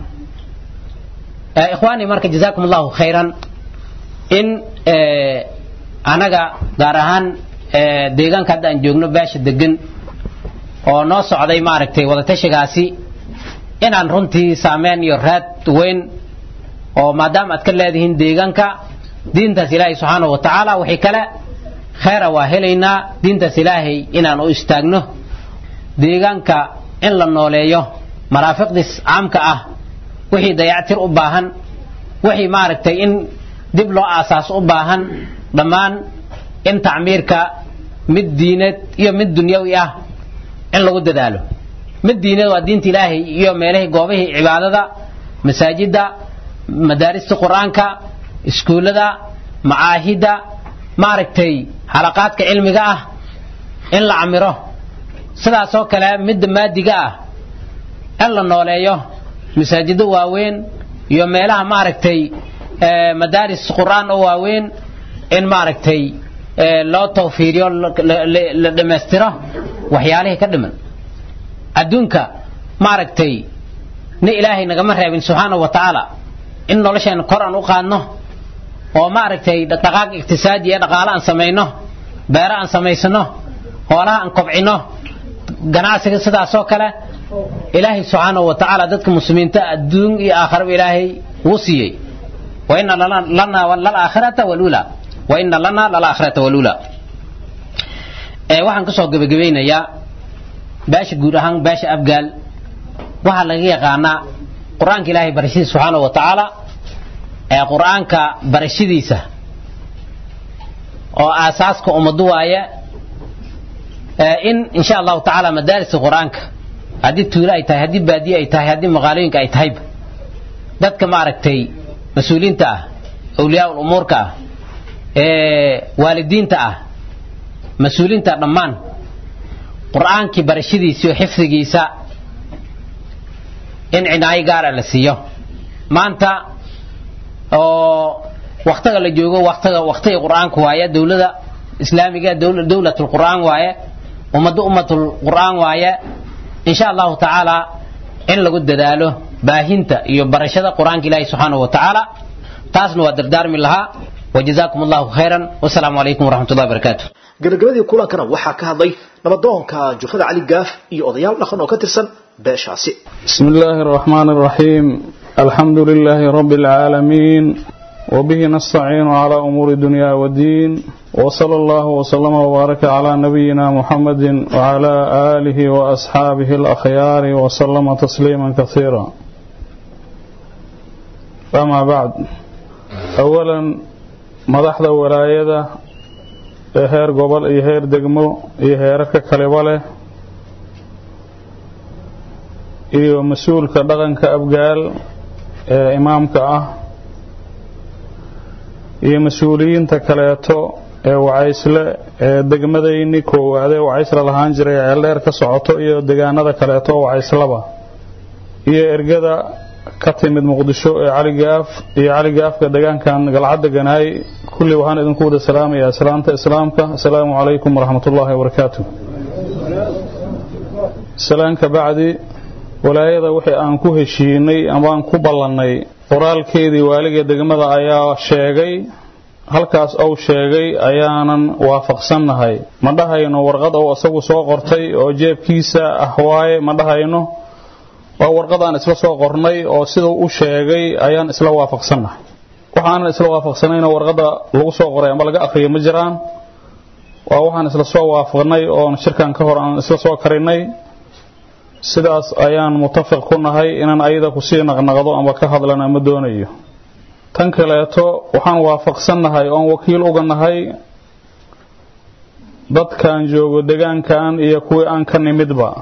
ikhwaani marka jazaakum allahu khayran in anaga gaar ahaan deegaanka hadda aan joogno beesha degan oo noo socday maaragtay wadatashigaasi inaan runtii saameyn iyo raad weyn oo maadaama aad ka leedihiin deegaanka diintaas ilaahay subxaanahu wa tacaala wixii kale khayra waa helaynaa diintaas ilaahay inaan u istaagno deegaanka in la nooleeyo maraafiqdiis caamka ah wixii dayactir u baahan wixii maaragtay in dib loo aasaas u baahan dhammaan in tacmiirka mid diineed iyo mid dunyawi ah in lagu dadaalo mid diineed waa diinta ilaahay iyo meelahii goobihii cibaadada masaajidda madaarista qur-aanka iskuullada macaahidda maaragtay xalaqaadka cilmiga ah in la camiro sidaasoo kale midda maadiga ah in la nooleeyo masaajido waaweyn iyo meelaha maaragtay madaaris qur-aan oo waaweyn in maaragtay loo tawfiiriyo la dhammaystiro waxyaalihii ka dhiman adduunka maaragtay ni ilaahay nagama reebin subxaanahu wa tacaala in nolosheena kor aan u qaadno oo maaragtay dhaqdhaqaaq iqtisaadi iyo dhaqaale aan samayno beero aan samaysano hoolaha aan kobcino ganacsiga sidaasoo kale ilaahay subxaanahu wa tacaala dadka muslimiinta adduun iyo aakharaba ilaahay wuu siiyey waina lana lalaakhirata walula waina lana lalaakhirata walula waxaan kasoo gebagabaynayaa beesha guud ahaan beesha afgaal waxaa laga yaqaanaa qur-aanka ilaahay barashadiisa subxaanahu wa tacaala ee qur-aanka barashadiisa oo aasaaska ummadu waaye in insha allahu tacaala madaarista qur-aanka haddii tuulo ay tahay haddii baadiye ay tahay haddii maqaalooyinka ay tahayba dadka maaragtay mas-uuliyiinta ah awliyaa umuurka ah ee waalidiinta ah mas-uuliyiinta dhammaan qur-aankii barashadiisa iyo xifdigiisa in cinaayo gaara la siiyo maanta oo waktiga la joogo waktiga waktiga qur-aanka waaye dowlada islaamiga dowlatul qur-aan waaye ummadda ummatul qur-aan waaye insha allahu tacaala in lagu dadaalo baahinta iyo barashada qur-aanka ilaahi subxaanahu wa tacaala taasna waa dardaarmi lahaa wajazaakum allahu khayran wasalaamu calaykum waraxmat ullahi barakaatu gabagabadii kulankana waxaa ka hadlay nabadoonka jufada cali gaaf iyo odayaal dhaqan oo ka tirsan beeshaasi بسم الله الرحمن الرحيم الحمد لله رب العالمين وبه نستعين على أمور الدنيا والدين وصلى الله وسلم وبارك على نبينا محمد وعلى آله وأصحابه الأخيار وسلم تسليما كثيرا أما بعد أولا مدحض ولاية heer gobol iyo heer degmo iyo heerarka kaleba leh iyo mas-uulka dhaqanka abgaal ee imaamka ah iyo mas-uuliyiinta kaleeto ee wacaysle ee degmadayni koowaadee wacaysla lahaan jiray ceeldheer ka socoto iyo degaanada kaleeto oo wacayslaba iyo ergada ka timid muqdisho ee caligaaf iyo caligaafka degaankan galcad deganaay kulli waxaan idinku wada salaamayaa salaanta islaamka asalaamu calaykum waraxmatullaahi wabarakaatu salaanka bacdi walaayada wixii aan ku heshiinay amaan ku ballannay qoraalkeedii waaliga degmada ayaa sheegay halkaas uu sheegay ayaanan waafaqsannahay ma dhahayno warqad uu isagu soo qortay oo jeebkiisa ah waaye ma dhahayno waa warqadaan isla soo qornay oo siduu u sheegay ayaan isla waafaqsannahay waxaanan isla waafaqsanayna warqadda lagu soo qoray ama laga akhriyo ma jiraan waa waxaan isla soo waafaqnay oon shirkan ka hor aan isla soo karinay sidaas ayaan mutafiq ku nahay inaan ayada kusii naqnaqdo ama ka hadlana ma doonayo tan kaleeto waxaan waafaqsannahay oon wakiil uga nahay dadkan joogo degaankan iyo kuwii aan ka nimidba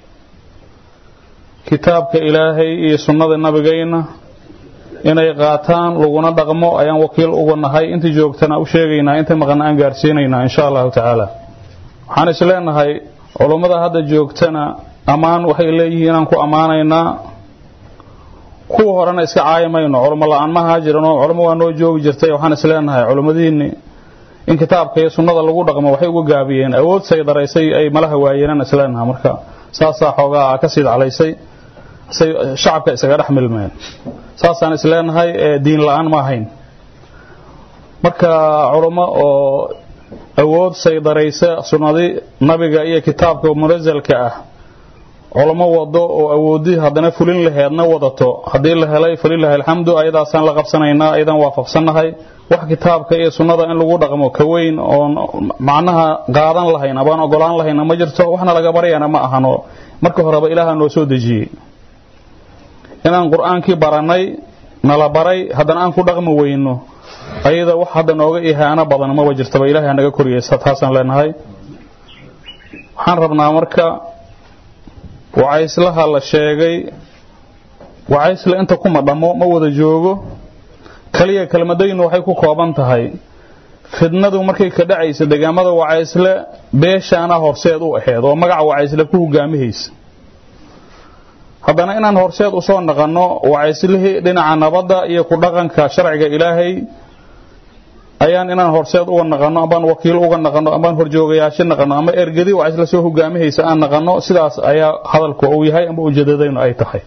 kitaabka ilaahay iyo sunnada nabigayna inay qaataan laguna dhaqmo ayaan wakiil uga nahay intii joogtana u sheegaynaa inta maqan aan gaarsiinaynaa insha allahu tacaala waxaan is leenahay culummada hadda joogtana ammaan waxay leeyihiin inaan ku ammaanaynaa kuwa horena iska caayi mayno culummo la-aan ma ahaa jiranoo culummo waa noo joogi jirtay waxaan is leenahay culummadiinni in kitaabka iyo sunnada lagu dhaqmo waxay uga gaabiyeen awood saydaraysay ay malaha waayeenaan is leenahay marka saasaa xoogaa ka sii daclaysay say shacabka isaga dhex milmeen saasaan is leenahay diin la-aan ma ahayn marka culummo oo awood saydaraysa sunnadii nabiga iyo kitaabka munasalka ah culamo wado oo awoodii haddana fulin laheedna wadato haddii la helay falilahi alxamdu ayadaasaan la qabsanaynaa ayadaan waafaqsannahay wax kitaabka iyo sunnada in lagu dhaqmo ka weyn oon macnaha qaadan lahayn abaan ogolaan lahayna ma jirto waxna laga baryana ma ahano marka horeba ilaaha noo soo dejiyey inaan qur-aankii barannay nala baray haddana aan ku dhaqmi weyno ayada wax hadda nooga ihaano badan maba jirtaba ilahay naga koriyeysa taasaan leenahay waxaan rabnaa marka wacayslaha la sheegay wacaysle inta kuma dhammo ma wada joogo kaliya kelmadaynu waxay ku kooban tahay fidnadu markay ka dhacaysa deegaamada wacaysle beeshaana horseed u aheed oo magaca wacaysle ku hogaamihaysa haddana inaan horseed usoo naqanno wacayslihii dhinaca nabadda iyo ku dhaqanka sharciga ilaahay ayaan inaan horseed uga naqano ambaan wakiil uga naqano ambaan horjoogayaasho naqano ama ergadi wacaysle soo hogaamihaysa aan naqano sidaas ayaa hadalku uu yahay amba ujeedadaynu ay tahay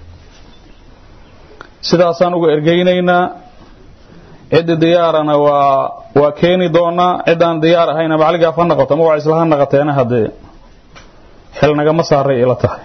sidaasaan uga ergeynaynaa ciddi diyaarana waa waa keeni doonaa ciddaan diyaar ahayna macaligaaf ha naqoto ama wacaysle ha naqateena haddee xil nagama saaray ila tahay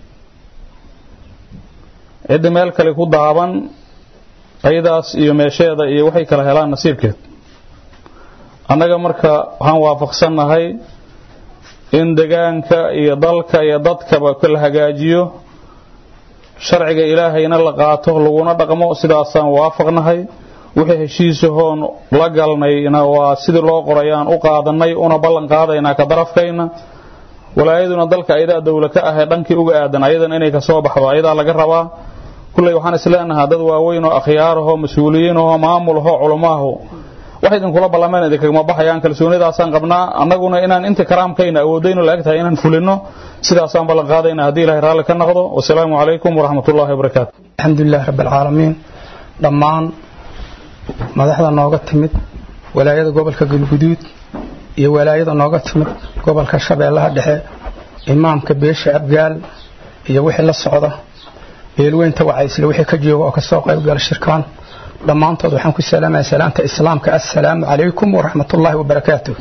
ciddi meel kale ku daaban ayadaas iyo meesheeda iyo waxay kala helaan nasiibkeed annaga marka waxaan waafaqsannahay in degaanka iyo dalka iyo dadkaba la hagaajiyo sharciga ilaahayna la qaato laguna dhaqmo sidaasaan waafaqnahay wixii heshiisahoon la galnayna waa sidii loo qorayaan u qaadanay una ballan qaadaynaa ka darafkayna walaayaduna dalka ayadaa dowla ka ahee dhankii uga aadan ayadan inay kasoo baxdo ayadaa laga rabaa kulley waxaan isleenahaa dad waaweyn oo akhyaarahoo mas-uuliyiinahoo maamulahoo culumaahu wax idinkula ballameen idinkagama baxayaan kalsoonidaasaan qabnaa annaguna inaan inta karaamkayna awoodaynu la eg tahay inaan fulino sidaasaan ballan qaadayna haddii ilahay raalli ka noqdo wasalaamu calaykum waraxmatullaahi wabarakaatu alxamdulilahi rabbi alcaalamiin dhammaan madaxda nooga timid walaayada gobolka galguduud iyo walaayada nooga timid gobolka shabeellaha dhexe imaamka beesha abgaal iyo wixii la socda beelweynta wacaysle wixii ka jooga oo kasoo qaybgala shirkaan dhammaantood waxaan ku salaamaya salaamta islaamka assalaamu calaykum waraxmatullaahi wabarakaatuh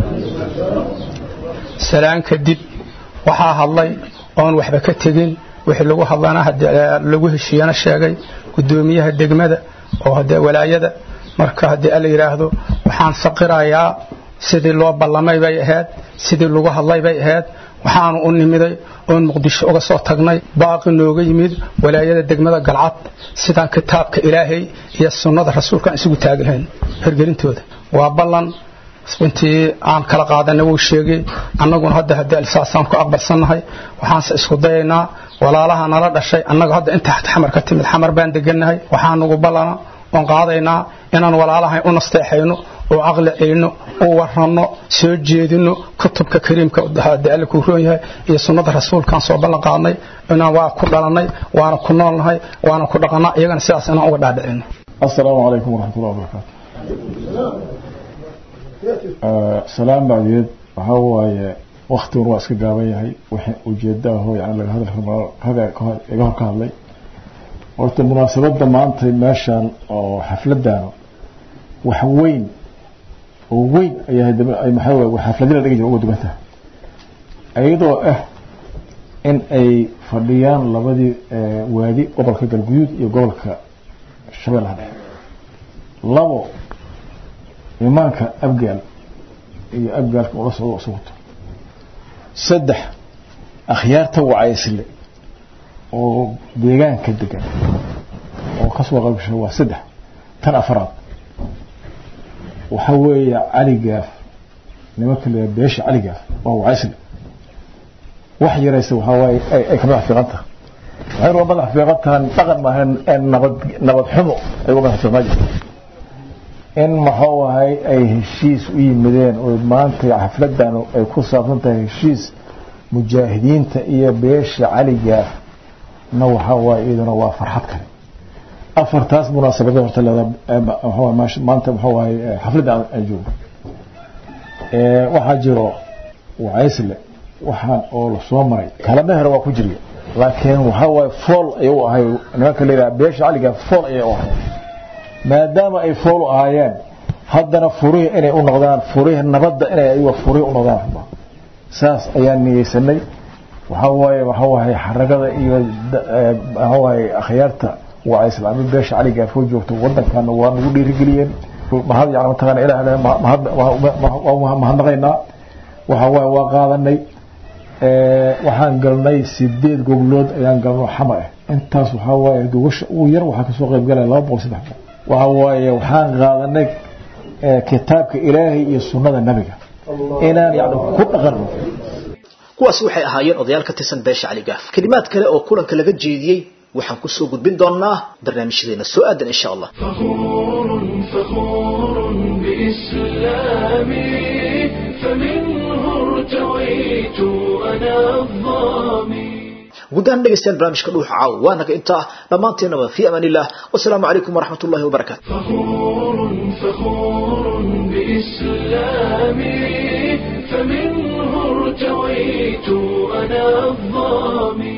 salaan kadib waxaa hadlay oon waxba ka tegin wixii lagu hadlana lagu heshiiyana sheegay gudoomiyaha degmada oo hadee walaayada marka haddii ala yidhaahdo waxaan saqirayaa sidii loo ballamay bay ahayd sidii lagu hadlay bay ahayd waxaanu u nimiday oon muqdisho uga soo tagnay baaqi nooga yimid walaayada degmada galcad sidaan kitaabka ilaahay iyo sunnada rasuulkaan isugu taagahayn hirgelintooda waa ballan intii aan kala qaadana wuu sheegay annaguna hadda haddii alsaasaan ku aqbalsannahay waxaanse isku dayaynaa walaalaha nala dhashay annaga hadda inta xamar ka timid xamar baan degannahay waxaan nagu ballana oon qaadaynaa inaan walaalahay u nasteexayno oo caqli celino u waranno soo jeedino kutubka kariimka haddii alle kuu roon yahay iyo sunnada rasuulkaan soo ballan qaadnay inaan waa ku dhalannay waana ku noolnahay waana ku dhaqannaa iyagana sidaas inaan uga dhaadhicino السلام عليكم ورحمة الله وبركاته سلام بعديد waxaa waaye waktigun waa iska gaaban yahay wixii ujeedaho yani laga hadal iga hor ka hadlay horta munaasabadda maanta meeshan oo xafladan wax weyn oo weyn ayaa maxaa xafladina dhigan jira uga dugan tahay iyadoo ah in ay fadhiyaan labadii waadi gobolka galguduud iyo gobolka shabeellaha dhexe labo imaanka abgaal iyo abgaalka ula socdo isu wato saddex akhyaarta wacaysle oo deegaanka degan oo kasoo qayb gashay waa saddex tan afraad waxa weeye cali gaaf nimanka la beesha cali gaaf waa wacaysle wax yaraysa waxaa waaye ay ka madax fiiqan tahay waxay uga madax fiiqan tahan dhaqan maahan nabad nabad xumo ay uga madax fiiqan jirta in maxuu ahay ay heshiis u yimideen oo maanta xafladan ay ku saabsan tahay heshiis mujaahidiinta iyo beesha cali gaaf na waxaa waaye iyaduna waa farxad kale afartaas munaasabada horta leedaa maanta muxuu ahay xafladda aan joogo waxaa jiro wacaysle waxaan oo lasoo maray kalama hore waa ku jiriya laakiin waxaa waaye fool ayay u ahay nimanka layidhaha beesha caliga fool ayay u ahay maadaama ay fool u ahaayeen haddana furihii inay u noqdaan furihii nabadda inay ayaga furihii u noqdaan rabaa saas ayaan niyeysanay waxaa waaye waxaa waaye xaragada iyo waxaa waaye akhyaarta waa islaami beesha caliga afoo joogto wadankan waa nagu dhiirigeliyeen mahad yani mataqaana ilaah mahadnaqaynaa waxa waaye waa qaadanay waxaan galnay sideed goblood ayaan galno xama ah intaas waxaa waaye gogasha ugu yar waxaa kasoo qayb galaya laba boqol saddex boqol waxa waaye waxaan qaadanay kitaabka ilaahay iyo sunnada nabiga inaan yani ku dhaqanno kuwaasi waxay ahaayeen odayaal ka tirsan beesha cali gaaf kelimaad kale oo kulanka laga jeediyey waxaan kusoo gudbin doonaa barnaamijyadeena soo aadan insha allah فخور بإسلامي فمنه ارتويت أنا الظامي gudahaan dhegaystayaal barnaamijka dhuuxa caawa waa naga intaa dhammaanteenaba fi amaan illah wasalaamu calaykum waraxmat ullahi wabarakaatu فخور فخور بإسلامي فمنه ارتويت أنا الظامي